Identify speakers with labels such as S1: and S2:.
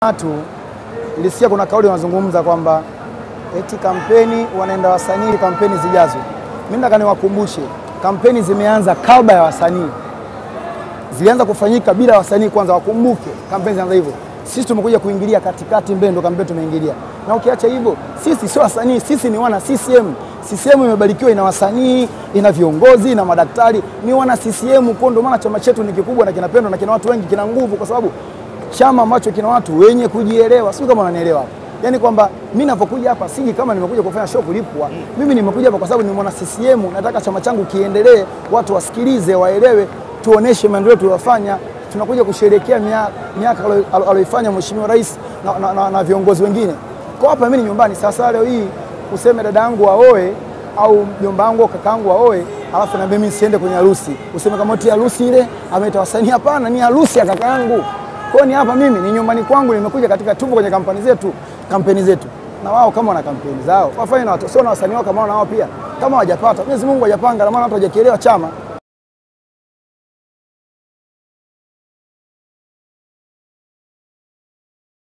S1: watu nilisikia kuna kauli wanazungumza kwamba eti kampeni wanaenda wasanii kampeni zijazo. Mimi nataka niwakumbushe, kampeni zimeanza kabla ya wasanii, zilianza kufanyika bila wasanii kwanza. Wakumbuke kampeni zinaanza hivyo. Sisi tumekuja kuingilia katikati, mbele ndo kampeni tumeingilia, na ukiacha hivyo, sisi sio wasanii, sisi ni wana CCM. CCM imebarikiwa, ina wasanii, ina viongozi, ina madaktari, ni wana CCM. Kwa ndo maana chama chetu ni kikubwa na kinapendwa na kina watu wengi, kina nguvu, kwa sababu chama ambacho kina watu wenye kujielewa. Sio kama unanielewa hapo. Yaani kwamba mimi ninapokuja hapa siji kama nimekuja kufanya show kulipwa. Mimi nimekuja hapa kwa sababu ni mwana CCM, nataka chama changu kiendelee, watu wasikilize, waelewe, tuoneshe maendeleo tuliyofanya. Tunakuja kusherehekea miaka aliyoifanya Mheshimiwa Rais na, na, na, na viongozi wengine. Kwa hapa mimi ni nyumbani. Sasa leo hii useme dada yangu aoe au mjomba wangu au kakaangu aoe alafu na mimi siende kwenye harusi. Useme kama eti harusi ile ameita wasanii. Hapana, ni harusi ya kakaangu. Kwa ni hapa mimi ni nyumbani kwangu, nimekuja katika tupo kwenye kampeni zetu, kampeni zetu. Na wao kama wana kampeni zao wafanye na watu, sio na wasanii wao kama na wao pia. Kama hawajapata, Mwenyezi Mungu hajapanga, na maana watu hawajakielewa chama.